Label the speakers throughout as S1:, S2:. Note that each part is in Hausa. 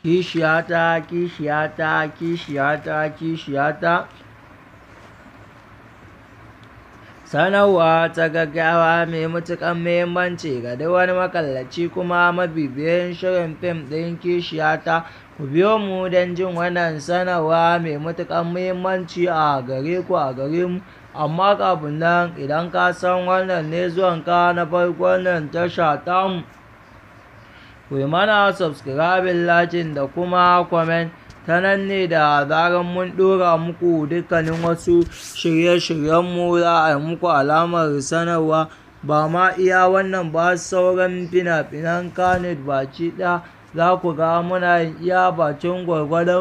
S1: kishiyata kishiyata kishiyata kishiyata sanarwa ta gaggawa mai matuƙar muhimmanci ga duk wani makallaci kuma mabibiyin shirin fim ɗin kishiyata ku biyo mu don jin wannan sanarwa mai matuƙar muhimmanci a gare ku a gare mu amma kafin nan idan ka san wannan ne zuwanka na farkon nan tasha tamu ku yi mana subscribing lakin da kuma comment ta nan ne da zarar mun ɗora muku dukkanin wasu shirye-shiryenmu za a yi muku alamar sanarwa ba ma iya wannan ba sauran fina-finan kanit baki ɗaya za ku ga muna iya bakin gwargwadon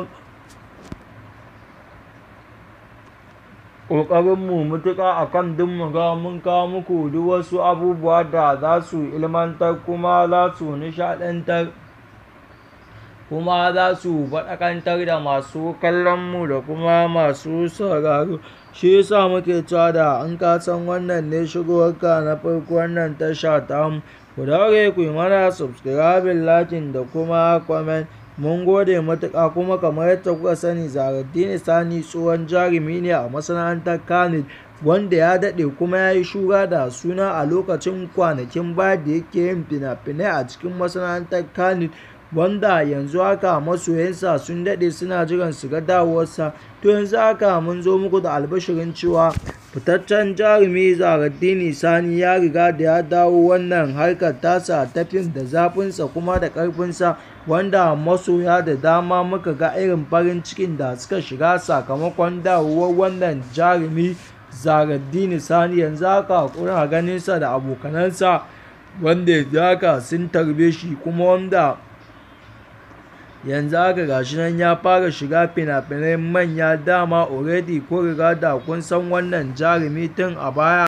S1: ƙoƙarinmu mutuƙa a kan duk mu ga mun kawo muku duk wasu abubuwa da za su ilmantar kuma za su nishaɗantar kuma za su faɗakantar da masu kallonmu da kuma masu sauraro shi yasa muke cewa da an ka san wannan ne shigowarka na farko wannan tasha tamu ku daure ku yi mana subscribing lakin da kuma comment mun gode matuƙa kuma kamar yadda kuka sani zaraddini sani tsohon jarumi ne a masana'antar kanil wanda ya daɗe kuma ya yi shura da suna a lokacin kwanakin baya da yake yin fina-finai a cikin masana'antar kanil wanda yanzu haka masoyansa sun daɗe suna jiran su ga dawowarsa to yanzu haka mun zo muku da albashirin cewa fitaccen jarumi zaraddini sani ya riga da ya dawo wannan harkar tasa ta fim da zafinsa kuma da ƙarfinsa wanda masoya da dama muka ga irin farin cikin da suka shiga sakamakon dawowar wannan jarumi zaraddini sani yanzu haka kuna ganinsa da abokanansa wanda yanzu haka sun tarbe shi kuma wanda yanzu haka gashi nan ya fara shiga fina-finai manya dama already ko riga da kun san wannan jarumi tun a baya